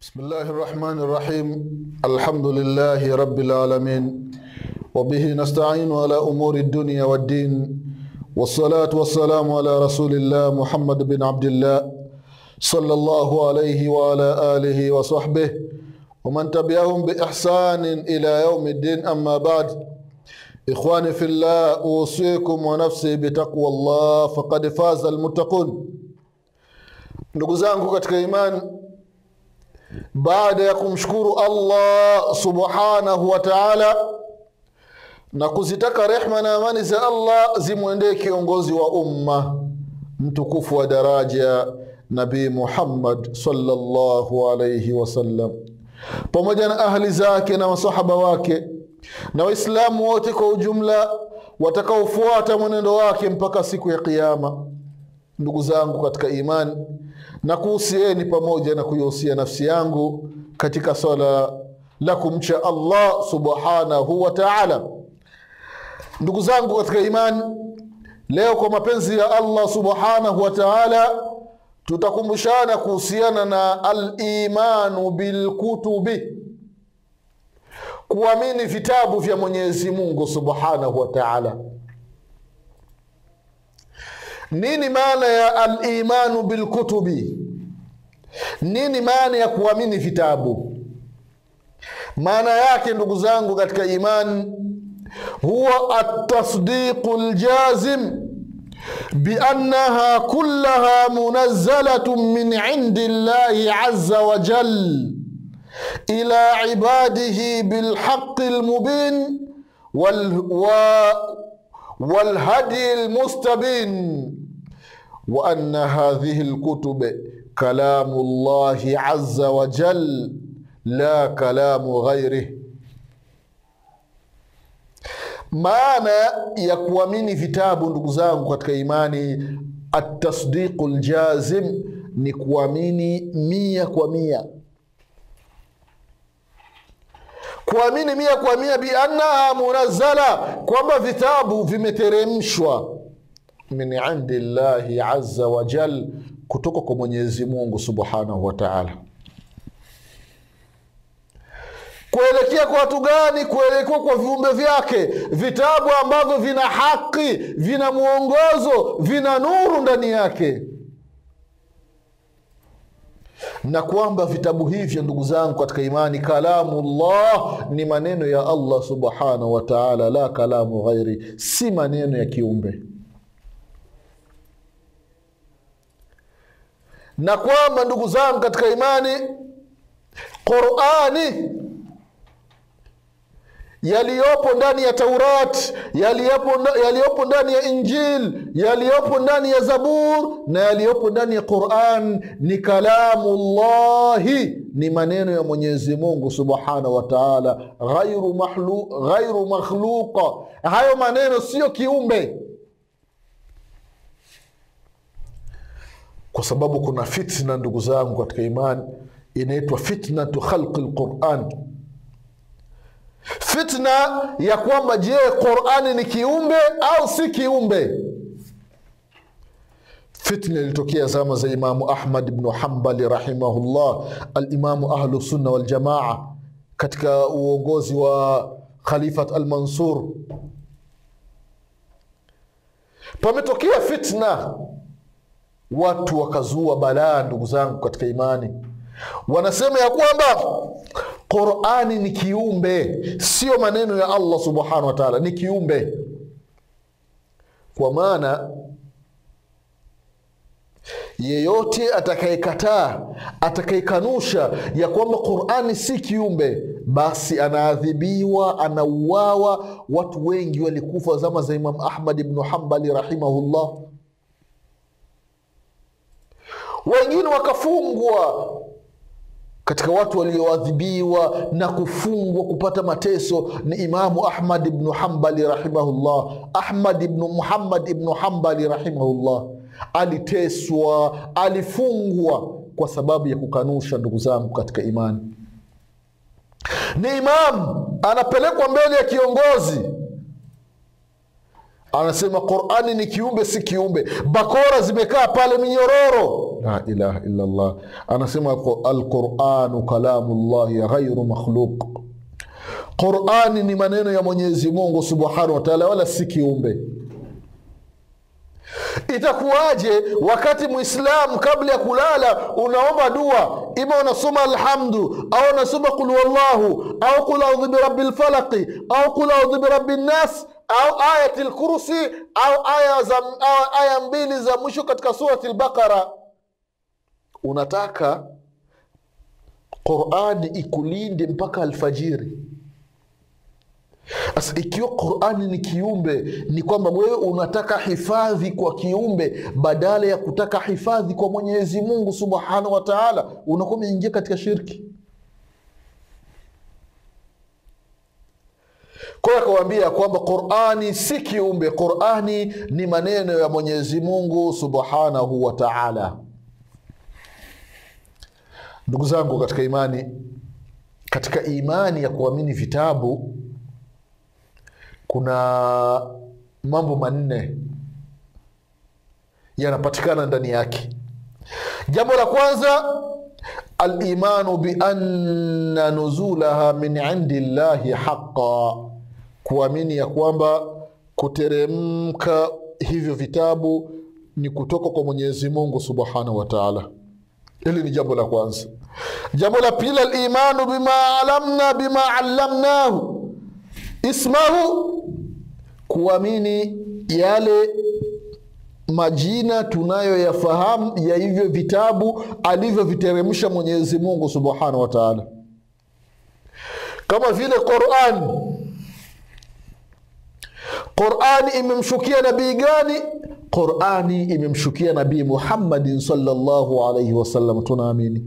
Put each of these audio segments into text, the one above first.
بسم الله الرحمن الرحيم الحمد لله رب العالمين وبه نستعين على أمور الدنيا والدين والصلاة والسلام على رسول الله محمد بن عبد الله صلى الله عليه وعلى آله وصحبه ومن تبعهم بإحسان إلى يوم الدين أما بعد إخواني في الله أوصيكم ونفسي بتقوى الله فقد فاز المتقون ndugu zangu katika imani baada ya kumshukuru allah subhanahu wa taala na kuzitaka rehma na amani za allah zimwendee kiongozi wa umma mtukufu wa daraja nabii muhammad sallallahu alaihi wasallam pamoja na ahli zake na masahaba wake na waislamu wote kwa ujumla watakaofuata mwenendo wake mpaka siku ya kiama ndugu zangu katika imani na kuhusieni pamoja na kuihusia nafsi yangu katika swala la kumcha allah subhanahu wa taala ndugu zangu katika imani leo kwa mapenzi ya allah subhanahu wa taala tutakumbushana kuhusiana na alimanu bilkutubi kuamini vitabu vya mwenyezi mungu subhanahu wa taala nini maana ya alimanu bilkutubi nini maana ya kuamini vitabu maana yake ndugu zangu katika imani huwa atasdiqu ljazim biannaha kullaha munazzalatun min indi llahi aza wajal ila ibadihi bilhaqi lmubin wal, wa, والهدي المستبين وأن هذه الكتب كلام الله عز وجل لا كلام غيره maana ya kuamini vitabu ndugu zangu katika imani atasdiqu ljazim ni kuamini mia kwa mia kuamini mia kwa mia biannaha munazzala kwamba vitabu vimeteremshwa min indi llahi aza wajal kutoka kwa mwenyezi mungu subhanahu wa taala kuelekea kwa watu gani kuelekea kwa viumbe vyake vitabu ambavyo vina haki vina mwongozo vina nuru ndani yake na kwamba vitabu hivyo ndugu zangu katika imani kalamu llah ni maneno ya allah subhanahu wa taala la kalamu ghairi si maneno ya kiumbe na kwamba ndugu zangu katika imani qurani yaliyopo ndani ya taurat yaliyopo, yaliyopo ndani ya injil yaliyopo ndani ya zabur na yaliyopo ndani ya quran ni kalamu llahi ni maneno ya mwenyezi mungu subhanahu wa taala ghairu, mahlu, ghairu makhluqa hayo maneno siyo kiumbe kwa sababu kuna fitna ndugu zangu katika imani inaitwa fitnatu khalqi lquran fitna ya kwamba je qurani ni kiumbe au si kiumbe fitna ilitokea zama za imamu ahmad bnu hambali rahimahullah alimamu ahlusunna waljamaa katika uongozi wa khalifat almansur pametokea fitna watu wakazua balaa ndugu zangu katika imani wanasema ya kwamba qurani ni kiumbe sio maneno ya allah subhanahu wataala ni kiumbe kwa maana yeyote atakayekataa atakayekanusha ya kwamba qurani si kiumbe basi anaadhibiwa anauawa watu wengi walikufa zama za imam ahmad ibnu hambali rahimahullah wengine wakafungwa katika watu walioadhibiwa na kufungwa kupata mateso ni imamu ahmad ibnu hambali rahimahullah ahmad ibnu muhammad ibnu hambali rahimahullah aliteswa alifungwa kwa sababu ya kukanusha ndugu zangu katika imani ni imamu anapelekwa mbele ya kiongozi anasema qurani ni kiumbe si kiumbe bakora zimekaa pale minyororo la ilaha illallah anasema alquranu kalamullahi ghairu makhluq qurani ni maneno ya mwenyezi mungu subhanahu wataala wala si kiumbe itakuwaje wakati mwislamu kabla ya kulala unaomba dua ima unasoma alhamdu au unasoma qul wallahu au qul audhu birabi lfalaqi au qul audhu birabi nnas au ayati lkursi au aya, za, au aya mbili za mwisho katika surati lbaqara unataka qurani ikulinde mpaka alfajiri sasa ikiwa qurani ni kiumbe ni kwamba wewe unataka hifadhi kwa kiumbe badala ya kutaka hifadhi kwa mwenyezi mungu subhanahu wa taala unakuwa umeingia katika shirki kwayo akawambia kwamba qurani si kiumbe qurani ni maneno ya mwenyezi mungu subhanahu wa taala ndugu zangu katika imani katika imani ya kuamini vitabu kuna mambo manne yanapatikana ndani yake jambo la kwanza alimanu bianna nuzulaha min indi llahi haqa kuamini ya kwamba kuteremka hivyo vitabu ni kutoka kwa mwenyezi mungu subhanahu wa taala hili ni jambo la kwanza jambo la pili alimanu bima alamna bima allamnahu ismahu kuamini yale majina tunayoyafahamu ya hivyo vitabu alivyoviteremsha mwenyezi mungu subhanahu wa taala kama vile quran qurani imemshukia nabii gani qurani imemshukia nabii muhammadin salllahu alaihi wasallam tunaamini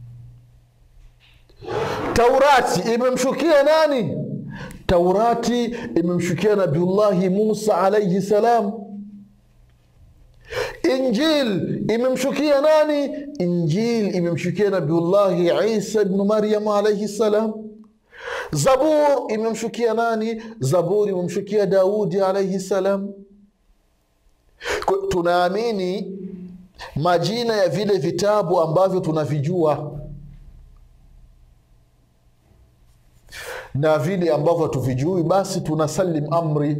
taurati imemshukia nani taurati imemshukia nabiullahi musa alaihi salam injil imemshukia nani injil imemshukia nabiullahi isa bnu maryam alaihi salam zabur imemshukia nani zabur imemshukia daudi alaihi salam tunaamini majina ya vile vitabu ambavyo tunavijua na vile ambavyo hatuvijui basi tunasalim amri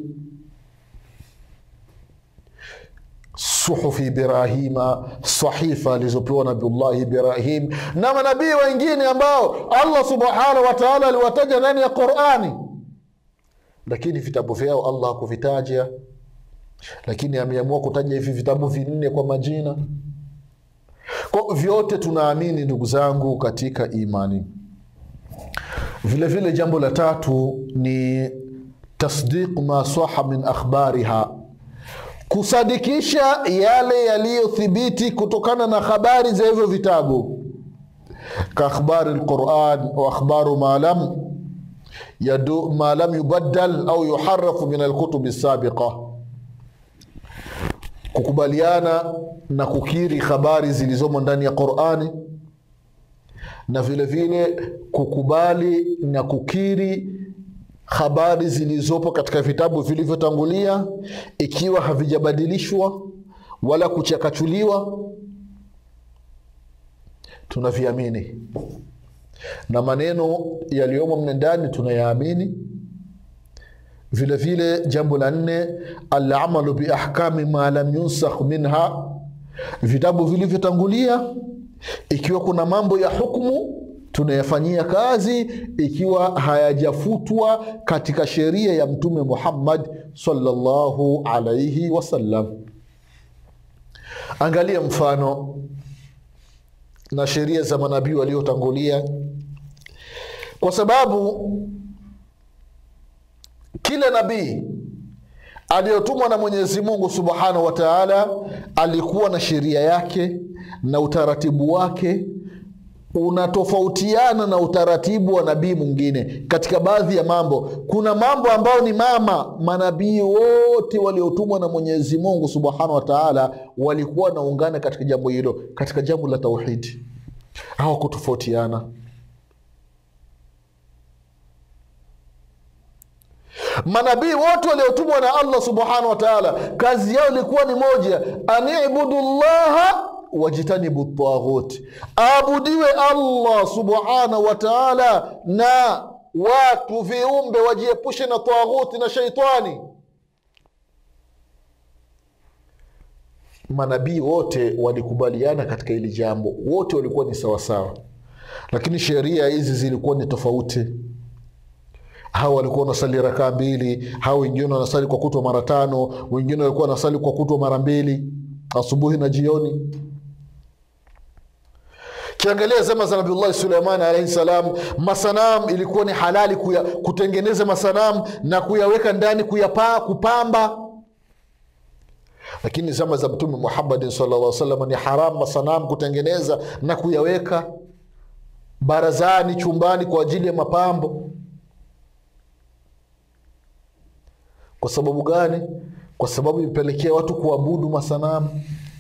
suhufi ibrahima sahifa alizopewa nabiullahi ibrahim na manabii wengine ambao allah subhanahu wataala aliwataja ndani ya qurani lakini vitabu vyao allah hakuvitaja lakini ameamua kutaja hivi vitabu vinne kwa majina kwa vyote tunaamini ndugu zangu katika imani vile vile jambo la tatu ni tasdiq ma saha min akhbariha kusadikisha yale yaliyothibiti kutokana na habari za hivyo vitabu kaakhbari lquran wa akhbaru ma lam yadu, ma lam yubaddal au yuharafu min alkutubi sabiqa kukubaliana na kukiri habari zilizomo ndani ya qurani na vile vile kukubali na kukiri habari zilizopo katika vitabu vilivyotangulia ikiwa havijabadilishwa wala kuchakachuliwa tunaviamini na maneno yaliyomo mne ndani tunayaamini vile vile jambo la nne alamalu biahkami ma lam yunsakh minha vitabu vilivyotangulia ikiwa kuna mambo ya hukmu tunayafanyia kazi ikiwa hayajafutwa katika sheria ya mtume muhammad salllahu alaihi wasallam angalia mfano na sheria za manabii waliotangulia kwa sababu kila nabii aliyotumwa na mwenyezi mungu subhanahu wa taala alikuwa na sheria yake na utaratibu wake unatofautiana na utaratibu wa nabii mwingine katika baadhi ya mambo kuna mambo ambayo ni mama manabii wote waliotumwa na mwenyezi mungu subhanahu wa taala walikuwa naungana katika jambo hilo katika jambo la tauhidi hawakutofautiana manabii wote waliotumwa na allah subhanahu wa taala kazi yao ilikuwa ni moja anibudu llaha wajtanibu taghut, aabudiwe Allah subhanahu wa taala, na watu viumbe wajiepushe na taghuti na shaitani. Manabii wote walikubaliana katika hili jambo, wote walikuwa ni sawasawa, lakini sheria hizi zilikuwa ni tofauti. Hawa walikuwa wanasali rakaa mbili, hawa wengine wanasali kwa kutwa mara tano, wengine walikuwa wanasali kwa kutwa mara mbili, asubuhi na jioni. Kiangalia zama za Nabiullahi Suleiman alaihi salam, masanam ilikuwa ni halali kuya, kutengeneza masanam na kuyaweka ndani kuyapaa, kupamba lakini zama za Mtume Muhammadin sallallahu alaihi wasallam ni haram masanam kutengeneza na kuyaweka barazani, chumbani kwa ajili ya mapambo. Kwa sababu gani? Kwa sababu imepelekea watu kuabudu masanamu.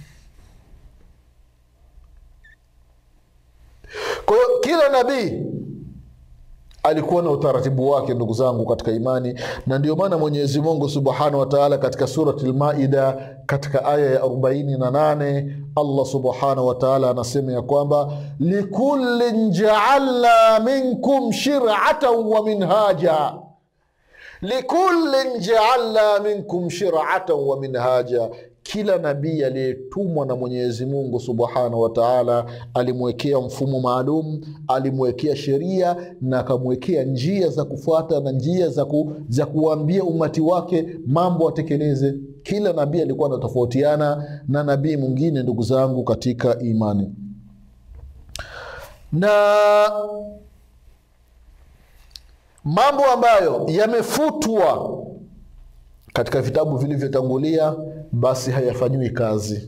Kwa hiyo kila nabii alikuwa na utaratibu wake, ndugu zangu katika imani, na ndio maana Mwenyezi Mungu subhanahu wa taala katika surati Lmaida katika aya ya arobaini na nane Allah subhanahu wa taala anasema ya kwamba likullin jaalna minkum shiratan wa minhaja likullin jaalna minkum shiratan wa minhaja kila nabii aliyetumwa na Mwenyezi Mungu subhanahu wa taala alimwekea mfumo maalum, alimwekea sheria na akamwekea njia za kufuata na njia za, ku, za kuwaambia umati wake mambo atekeleze. Kila nabii alikuwa anatofautiana na nabii mwingine, ndugu zangu katika imani, na mambo ambayo yamefutwa katika vitabu vilivyotangulia basi hayafanyiwi kazi.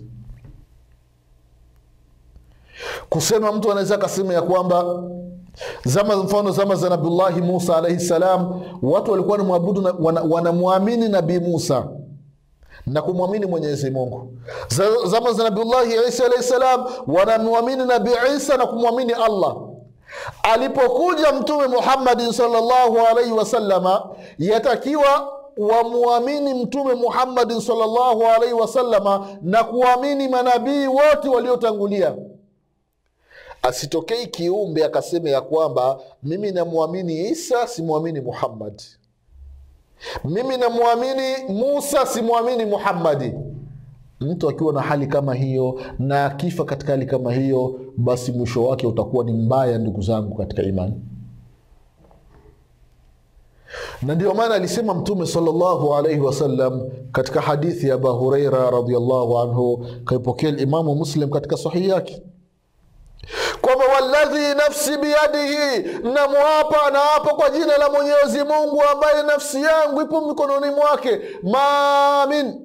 Kusema mtu anaweza akasema ya kwamba zama, mfano zama za Nabiullahi Musa alaihi salam, watu walikuwa wanamwabudu wanamwamini wana Nabii Musa na kumwamini Mwenyezi Mungu. Zama za Nabiullahi Isa alaihi salam, wanamwamini Nabii Isa na kumwamini Allah. Alipokuja Mtume Muhammadin sallallahu alaihi wasallama, yatakiwa wamwamini Mtume Muhammadin sallallahu alaihi wasallama na kuamini manabii wote waliotangulia. Asitokei kiumbe akasema ya kwamba mimi namwamini Isa simwamini Muhammad, mimi namwamini Musa simwamini Muhammadi. Mtu akiwa na hali kama hiyo na akifa katika hali kama hiyo, basi mwisho wake utakuwa ni mbaya, ndugu zangu katika imani na ndio maana alisema Mtume sallallahu alaihi wasallam katika hadithi ya Abu Hureira radhiallahu anhu, kaipokea Limamu Muslim katika sahihi yake kwamba walladhi nafsi biyadihi, namwapa naapa kwa jina la Mwenyezi Mungu ambaye nafsi yangu ipo mikononi mwake, ma min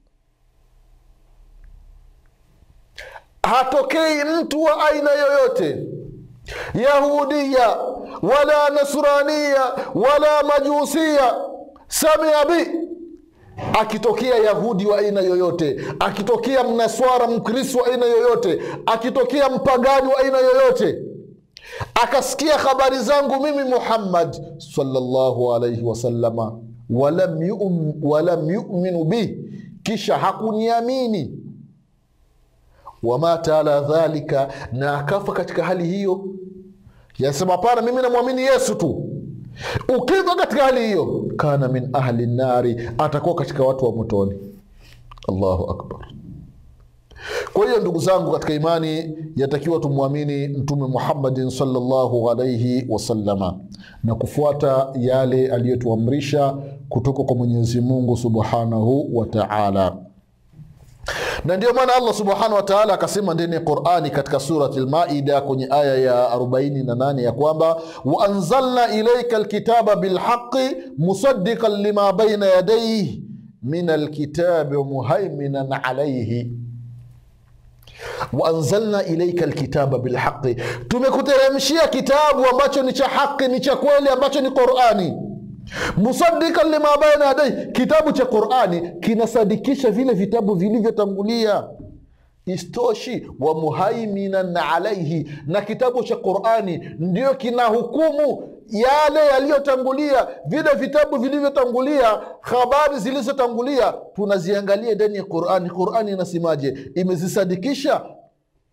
hatokei mtu wa aina yoyote yahudiya wala nasraniya wala majusia samia bi, akitokea yahudi wa aina yoyote, akitokea mnaswara mkristo wa aina yoyote, akitokea mpagani wa aina yoyote, akasikia habari zangu mimi Muhammad sallallahu alaihi wasallama, walam yu'min, walam yuminu bi, kisha hakuniamini wamata ala dhalika, na akafa katika hali hiyo, yasema hapana, mimi namwamini Yesu tu. Ukifa katika hali hiyo, kana min ahli nari, atakuwa katika watu wa motoni. Allahu akbar. Kwa hiyo ndugu zangu katika imani, yatakiwa tumwamini Mtume Muhammadin sallallahu alaihi wasallama na kufuata yale aliyotuamrisha kutoka kwa Mwenyezi Mungu subhanahu wa taala na ndio maana Allah subhanahu wa taala akasema ndani ya Qurani katika surati Lmaida kwenye aya ya 48 ya kwamba waanzalna ilaika lkitaba bilhaqi musaddiqan lima baina yadaihi min alkitabi muhaiminan alaihi waanzalna ilaika lkitaba bilhaqi, tumekuteremshia kitabu ambacho ni cha haqi, ni cha kweli, ambacho ni Qurani musaddikan lima baina yadai, kitabu cha Qurani kinasadikisha vile vitabu vilivyotangulia. Istoshi wa muhaiminan alaihi, na kitabu cha Qurani ndio kina hukumu yale yaliyotangulia, vile vitabu vilivyotangulia, habari zilizotangulia tunaziangalia ndani ya Qurani. Qurani inasemaje? Imezisadikisha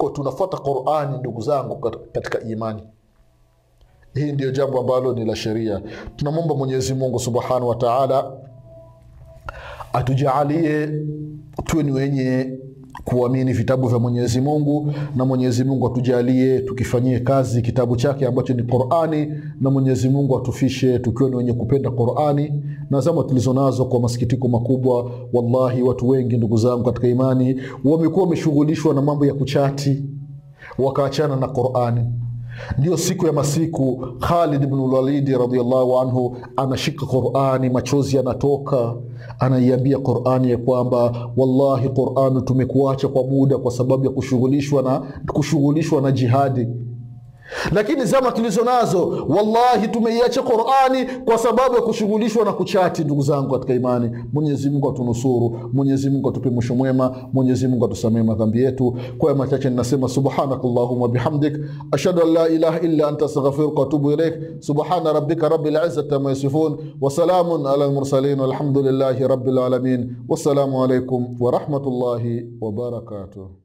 kwa tunafuata qurani ndugu zangu kat- katika imani hii ndiyo jambo ambalo ni la sheria tunamwomba mwenyezi mungu subhanahu wa taala atujaalie tuwe ni wenye kuamini vitabu vya mwenyezi mungu na mwenyezi mungu atujalie tukifanyie kazi kitabu chake ambacho ni qurani na mwenyezi mungu atufishe tukiwa ni wenye kupenda qurani na zama tulizo nazo kwa masikitiko makubwa wallahi watu wengi ndugu zangu katika imani wamekuwa wameshughulishwa na mambo ya kuchati wakaachana na qurani ndio siku ya masiku khalid bnu lwalidi radiallahu anhu anashika qurani machozi yanatoka anaiambia qurani ya kwamba wallahi qurani tumekuacha kwa muda kwa sababu ya kushughulishwa na, kushughulishwa na jihadi lakini zama tulizo nazo wallahi tumeiacha qurani kwa sababu ya kushughulishwa na kuchati ndugu zangu katika imani mwenyezi mungu atunusuru mwenyezi mungu atupe mwisho mwema mwenyezi mungu atusamee madhambi yetu kwa ya machache ninasema subhanak allahuma bihamdik ashhadu an la ilaha illa anta astaghfiruka watubu ilaik subhana rabbika rabil izzati ama yasifun wasalamun ala lmursalin walhamdulillahi rabil alamin wassalamu alaikum warahmatullahi wabarakatuh